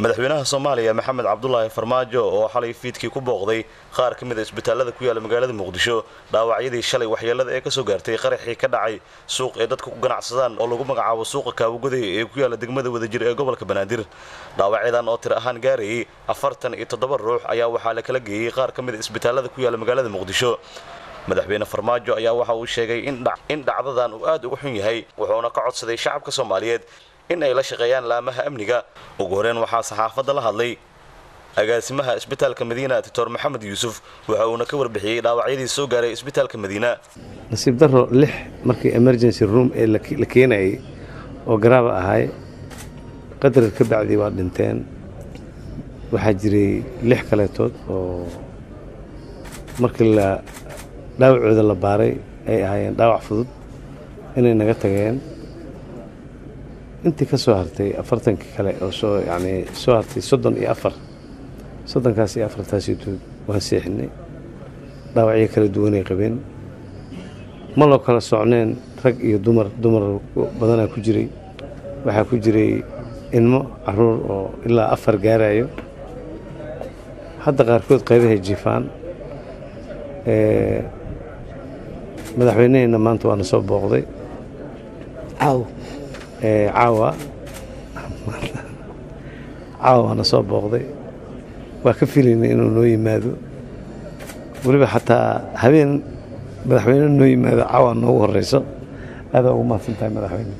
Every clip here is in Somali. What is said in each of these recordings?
madaxweynaha soomaaliya maxamed cabdulaahi farmaajo oo xalay fiidkii ku booqday qaar ka mid a isbitaalada ku yaala magaalada muqdisho dhaawacyadii shalay waxyeelada ee kasoo gaartay qaraxii ka dhacay suuq ee dadka ku ganacsadaan oo lagu magacaabo suuqa kaawagoday ee ku yaala degmada wadajir ee gobolka banaadir dhaawacyadan oo tir ahaan gaarayay afartan iyo toddoba ruux ayaa waxaa la kala geeyey qaar ka mid a isbitaalada ku yaala magaalada muqdisho madaxweyne farmaajo ayaa waxa uu sheegay in dhacdadan uu aad uga xun yahay wuxuuna ka codsaday shacabka soomaaliyeed in ay la shaqeeyaan laamaha amniga ugu horeen waxaa saxaafadda la hadlay agaasimaha isbitaalka madiina doctor maxamed yuusuf waxa uuna ka warbixiyey dhaawacyadii soo gaaray isbitaalka madiina nasiib daro lix markii emergency room ee la keenayay oo garaaba ahay qadar ka bacdii waa dhinteen waxaa jiray lix kaleetood oo markii la dhaawacooda la baaray ay ahaayeen dhaawac fudud inay naga tageen intii ka soo hartay afartankii kale oo soo yacnii soo hartay soddon iyo afar soddonkaas iyo afartaasitood waan seexinay dhaawacyo kala duwanay qabeen ma loo kala socneen rag iyo dumar dumar badanaa ku jiray waxaa ku jiray ilmo caruur oo ilaa afar gaarayo hadda qaarkood qaybahay jiifaan madaxweyneheenna maanta waana soo booqday caawa caawa waana soo booqday waa ka filaynay inuu noo yimaado weliba xataa habeen madaxweyne noo yimaado caawa noogu horeyso aadaa ugu mahadsan tahay madaxweyne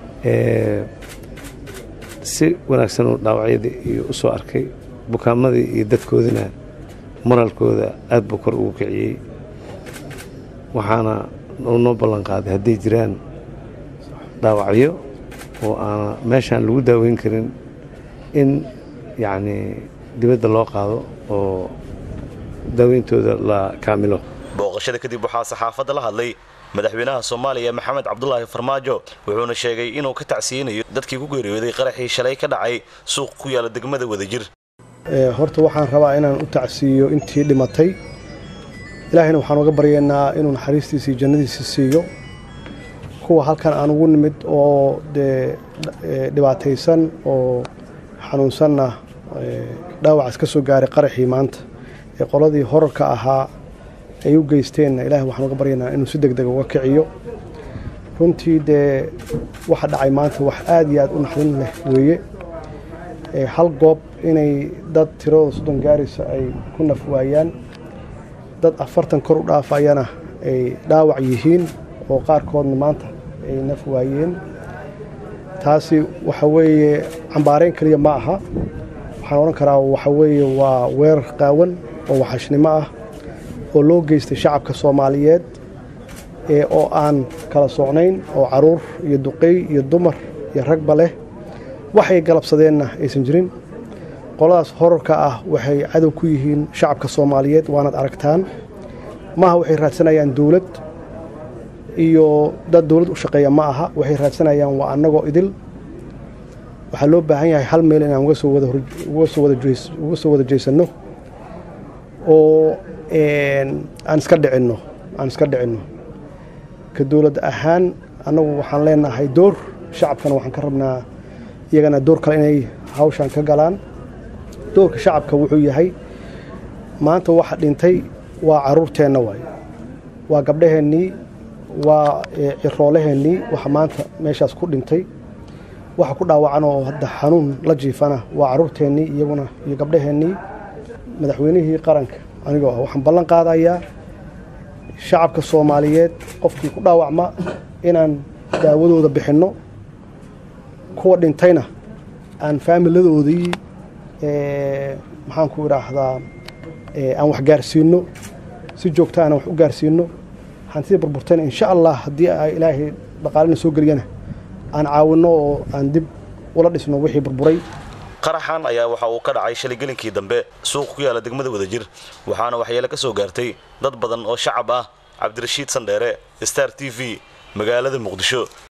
si wanaagsan uu dhaawacyadii iyo u soo arkay bukaamadii iyo dadkoodina moraalkooda aad buu kor ugu kiciyey waxaana uu noo ballan qaaday hadday jiraan dhaawacyo oo aana meeshaan lagu daaweyn karin in yacnii dibadda loo qaado oo daaweyntooda la kaamilo booqashada kadib waxaa saxaafadda la hadlay madaxweynaha soomaaliya maxamed cabdulaahi farmaajo wuxuuna sheegay inuu ka tacsiyeynayo dadkii ku geeriyooday qaraxii shalay ka dhacay suuq ku yaala degmada wadajir horta waxaan rabaa inaan u tacsiiyo intii dhimatay ilaahayna waxaan uga baryaynaa inuu naxariistiisa iyo jannadiisa siiyo kuwa halkan aan ugu nimid oo dee dhibaataysan oo xanuunsanna dhaawacaas ka soo gaaray qaraxii maanta ee qoladii horarka ahaa ay u geysteenna ilaahay waxaan uga baryaynaa inuu si deg deg uga kiciyo runtii dee waxa dhacay maanta wax aad iyo aad u naxdin leh weeye hal goob inay dad tiradooda soddon gaaraysa ay ku naf waayaan dad afartan kor u dhaafayana ay dhaawac yihiin oo qaarkoodna maanta ay naf waayeen taasi waxa weeye cambaarayn keliya ma aha waxaan odhan karaa waxa weeye waa weerar qaawan oo waxashnimo ah oo loo geystay shacabka soomaaliyeed ee oo aan kala socnayn oo caruur iyo duqey iyo dumar iyo ragba leh waxay galabsadeenna aysan jirin qoladaas horarka ah waxay cadow ku yihiin shacabka soomaaliyeed waanaad aragtaan maaha waxay raadsanayaan dowlad iyo dad dowlad u shaqeeya ma aha waxay raadsanayaan waa annagoo idil waxaa loo baahan yahay hal meel inaan uga soo wada jeesanno oo aan iska dhicinno aan iska dhicinno ka dowlad ahaan annagu waxaan leenahay door shacabkana waxaan ka rabnaa iyagana door kale inay hawshaan ka galaan doorka shacabka wuxuu yahay maanta waxa dhintay waa caruurteenna waay waa gabdhaheennii waa ciroolaheennii waxa maanta meeshaas ku dhintay waxa ku dhaawacan oo hadda xanuun la jiifana waa caruurteennii iyaguna iyo gabdhaheennii madaxweynihii qaranka anigoo ah waxaan ballan qaadayaa shacabka soomaaliyeed qofkii ku dhaawacma inaan daawadooda bixinno kuwa dhintayna aan faamiladoodii maxaan ku idhaahdaa aan wax gaarsiinno si joogta aan wax u gaarsiinno hantida burburtayna insha allah haddii ilaahay dhaqaalina soo geliyana aan caawinno oo aan dib ula dhisno wixii burburay qaraxan ayaa waxa uu ka dhacay shalay gelinkii dambe suuq ku yaala degmada wadajir waxaana waxyeele ka soo gaartay dad badan oo shacab ah cabdirashiid sandheere star t v magaalada muqdisho